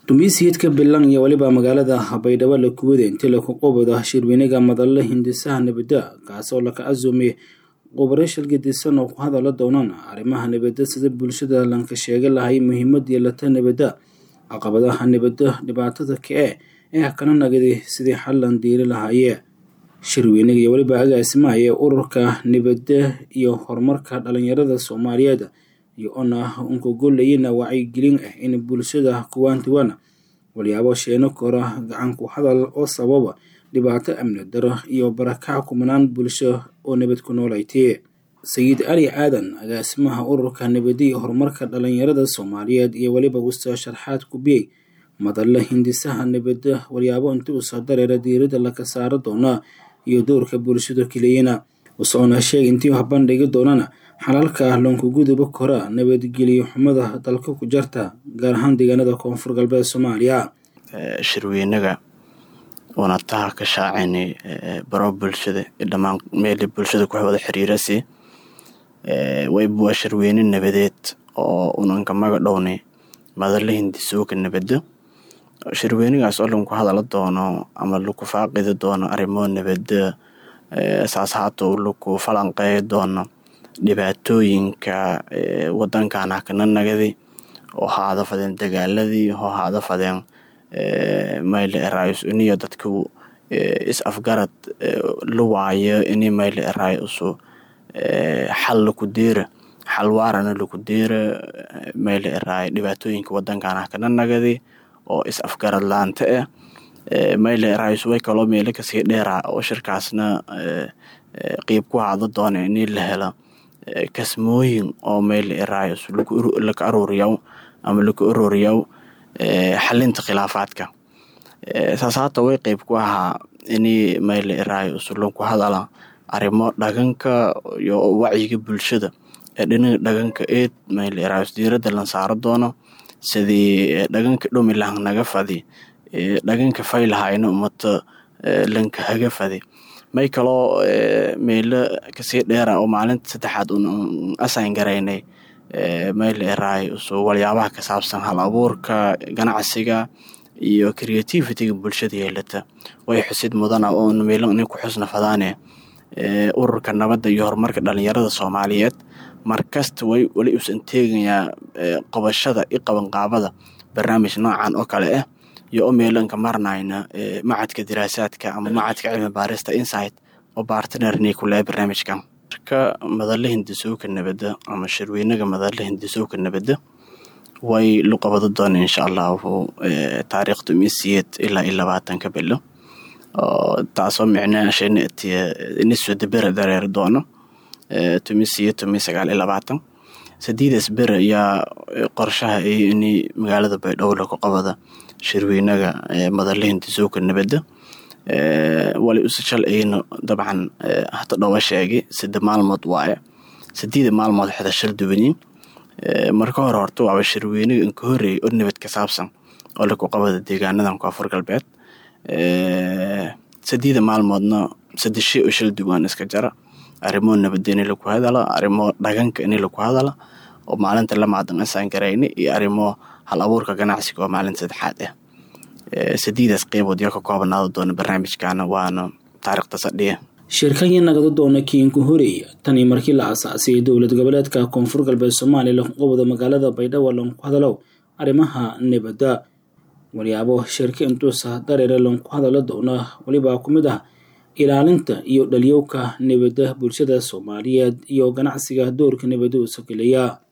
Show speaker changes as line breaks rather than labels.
dumiisiidka bilan iyo weliba magaalada baydhabo la kuwada intii laku qubado shirweynaga madalla hindisaha nabadda kaasoo laka casuumay qubaro shilgadisan oo ku hadala doonaan arrimaha nabadda sida bulshada lanka sheega lahay muhiimad yeelata nabadda caqabadaha nabadda dhibaatada ka-e ee kana nagadi sidii xallan diiri lahaayee shirweynaga iyo weliba agaasimaha ee ururka nabadda iyo horumarka dhalinyarada soomaaliyeed iyo ona unkagollayana wacyigelin ah in bulshada kuwaantiwana walyaabo sheeno kora gacanku hadal oo sababa dhibaato amni daro iyo barakac kumanaan bulsho oo nabad ku noolaytay sayid cali aadan agaasimaha ururka nabadda iyo horumarka dhalinyarada soomaaliyeed iyo weliba wusta sharxaad kubiyey madalla hindisaha nabadda walyaabo inti usoo dareera diirada laka saaro doona iyo dowrka bulshada keliyana wusoona sheeg intii wax bandhigi doonana xalalka loonkaguduba kora nabadgeliyo xumada dalka ku jarta gaar ahaan deegaanada koonfur galbeed soomaaliya
shirweynaga uuna taha ka shaacayna baro bulshada dhammaan meeli bulshada ku wada xiriirasi wayba waa shirweyne nabadeed oo unanka maga dhownay madalla hindisooka nabadda shirweynigaas oo lanku hadala doono ama laku faaqidi doono arrimo nabadda saas haato laku falanqeey doono dhibaatooyinka wadankan hakana nagadi oo haada fadeen dagaaladii oo haada fadeen mayle eraayus iniyo dadku is afgarad la waayo ini mayle eraay usu xal laku deera xal waarana laku deera mayle eraay dhibaatooyinka wadankan hakana nagadi oo is afgarad laanta ah mayle eraayus way kaloo meelo kasii dheera oo shirkaasna qiib ku haada doona ini la helo kasmooyin oo mayle eraayus laka aruuriyaw ama laka aruuriyaw xalinta khilaafaadka saas haata way qeyb ku ahaa ini mayle eraayus lanku hadala arrimo dhaganka iyo wacyiga bulshada ee dhinaga dhaganka eed mayle eraayus diiradda lan saaro doono sidii dhaganka dhumi lahan naga fadi dhaganka faylahayna umata lanka haga fadi may kaloo meelo kasii dheera oo maalinta saddexaad un asayn garaynay mayle eraay usu waliyaabaha ka saabsan hal abuurka ganacsiga iyo creativitiga bulshada yeelata way xusid mudana oo meelo nin ku xusna fadaane ururka nabadda iyo horumarka dhalinyarada soomaaliyeed markasta way weli usan teegayaa qabashada i qabanqaabada barnaamij noocan oo kale ah iyo oo meelanka marnayna macadka diraasaadka ama macadka cilmi baarista insight oo bartnerni kule barnaamijkan marka madalla hindisooka nabadda ama shirweynaga madalla hindisooka nabadda way lu qabado doona insha allahu taariikhda misiyeed ilaa iyo labaatanka bilo taasoo micnaashaniswada bere dareeri doono tumisiyo tumi sagaal iyo labaatan sadiidaas bere ayaa qorshaha iyo ini magaalada baydhabo laku qabada shirweynaga madalla hindisooka nabadda wali usashal ayna dabcan hata dhowa sheegay sida maalmood waaye sideeda maalmood xidashal duwaniin marka hore horta waaba shirweynaga inka horeeyay oo nabad ka saabsan oo laku qabada deegaanadan koonfur galbeed sideeda maalmoodna sadeshe oo shal duwaan iska jara arrimo nabadda ini laku hadala arrimo dhaganka ini laku hadala oo maalinta lamaadan asaan garayna iyo arrimo hal abuurka ganacsiga oo maalinta saddexaad ah sadiidaas qeybood yaa ka koobanaada doona barnaamijkaana waana taariikhda sadhiya
shirkanya nagada doona kiinku horeeya tanii markii la asaasay dowlad goboleedka koonfur galbeed soomaaliya laku qabado magaalada baydhabo lanku hadalow arrimaha nabadda walyaabo shirka intuusa dareere lanku hadala doona welibaa ku mid ah ilaalinta iyo dhalyowka nabadda bulshada soomaaliyeed iyo ganacsiga doorka nabadda u sokeleya